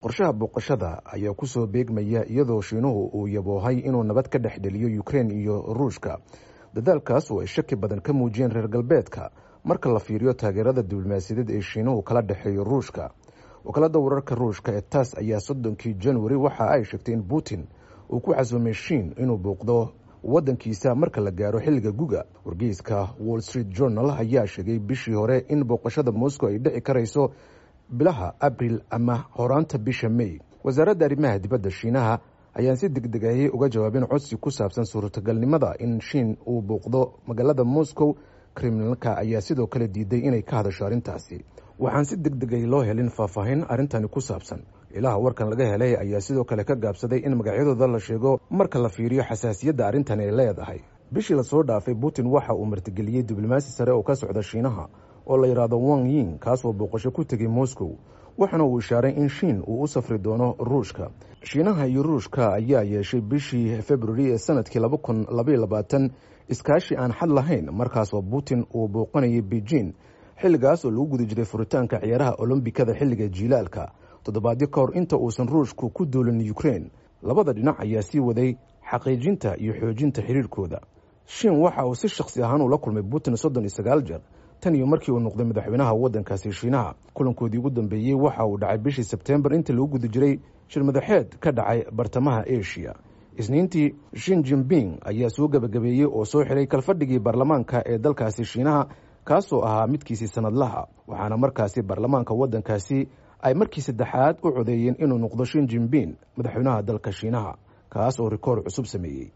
qorshaha booqashada ayaa kusoo beegmaya iyadoo shiinuhu uu yaboohay inuu nabad ka dhex dheliyo ukrein iyo ruushka dadaalkaas oo ay shaki badan ka muujiyeen reer galbeedka marka la fiiriyo taageerada diblomaasiyadeed ee shiinuhu kala dhexeeyo ruushka wakaalada wararka ruushka ee tass ayaa soddonkii januari waxa ay sheegtay in putin uu ku casuumay shiin inuu booqdo waddankiisa marka la gaaro xilliga guga wargeyska wall street journal ayaa sheegay bishii hore in booqashada moscow ay dhici karayso bilaha abril ama horaanta bisha may wasaaradda arrimaha dibadda shiinaha ayaan si deg deg ahi uga jawaabin codsi ku saabsan suurtagalnimada in shiin uu booqdo magaalada moscow kremlinka ayaa sidoo kale diiday inay ka hadasho arrintaasi waxaan si deg deg ahi loo helin faahfaahin arrintani ku saabsan ilaha warkan laga helay ayaa sidoo kale ka gaabsaday in magacyadooda la sheego marka la fiiriyo xasaasiyadda arrintan ay leedahay bishii lasoo dhaafay putin waxa uu martigeliyey diblomaasi sare oo ka socda shiinaha oo la yidhaahdo wang yin kaasoo booqasho ku tegay moscow waxaana uu ishaaray in shiin uu u safri doono ruushka shiinaha iyo ruushka ayaa yeeshay bishii februari ee sanadkii laba kun labaiyo labaatan iskaashi aan xad lahayn markaasoo putin uu booqanayay beijing xilligaas oo lagu guda jiray furitaanka ciyaaraha olombikada xilliga jiilaalka toddobaadyo ka hor inta uusan ruushku ku duulin ukrein labada dhinac ayaa sii waday xaqiijinta iyo xoojinta xiriirkooda shiin waxa uu si shakhsi ahaan ula kulmay putin soddon iyo sagaal jeer tan iyo markii uu noqday madaxweynaha waddankaasi shiinaha kulankoodii ugu dambeeyey waxa uu dhacay bishii sebtembar inta lagu guda jiray shir madaxeed ka dhacay bartamaha asia isniintii shin jimping ayaa soo gebagabeeyey oo soo xiray kalfadhigii baarlamaanka ee dalkaasi shiinaha kaasoo ahaa midkiisii sanadlaha waxaana markaasi baarlamaanka waddankaasi ay markii saddexaad u codeeyeen inuu noqdo shin jimping madaxweynaha dalka shiinaha kaas oo rikoor cusub sameeyey